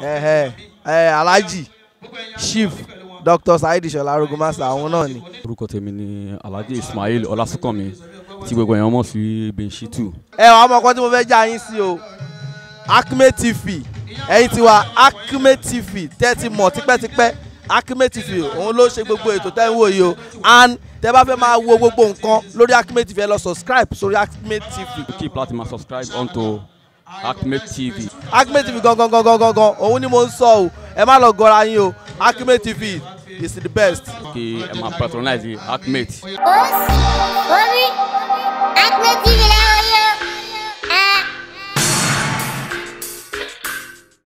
ẹ̀hẹ̀ ẹ̀ alhaji chief dr saheed ṣọlá arogun master àwọn náà ni. orúkọ tèmi ni alhaji ismail ọlásùnkànmí tí gbogbo èèyàn mọ̀ sí benshitu. ẹ wàá mọ ọkọ tí mo fẹ́ já yín sí o acme tv ẹ̀yin ti wa acme tv tẹ́tí mọ̀ tipẹ́tipẹ́ acme tv òun ló ṣe gbogbo ètò tẹ́ ń wò yìí o and tẹ́ bá fẹ́ máa wo gbogbo nǹkan lórí acme tv ẹ lọ subscribe sórí acme tv keep láti máa subscribe onto acme tv. acme tv gangan gangan gangan òun ni mo ń sọ o ẹ má lọ gọra yín o acme tv is the best. kí ẹ máa patronize acme. Os, Omi, Acme TV lẹ́wọ̀n